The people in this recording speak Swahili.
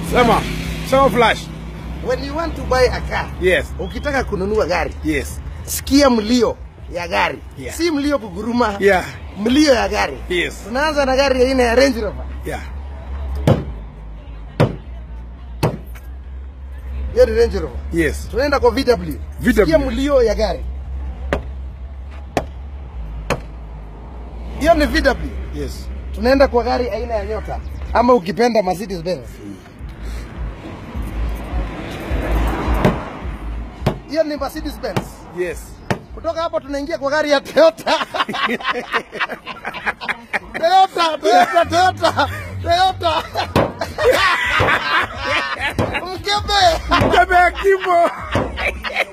Sema. Sema flash. When you want to buy a car, Yes. ukitaka kununua gari, Yes. sikia mlio ya gari. Yeah. Si mlio kuguruma. Yeah. Mlio ya gari. Yes. Tunaanza na gari aina ya Range Rover. Yeah. Hiyo ni Range Rover. Yes. Tunaenda kwa VW. VW. Sikia mlio ya gari. Hiyo ni VW. Yes. Tunaenda kwa gari aina ya Nyota ama ukipenda Mercedes Benz. Hiyo ni Mercedes Benz. Yes. Kutoka hapo tunaingia kwa gari ya Toyota. Toyota, Toyota, Toyota, Toyota. Mkebe. Mkebe ya Kimbo.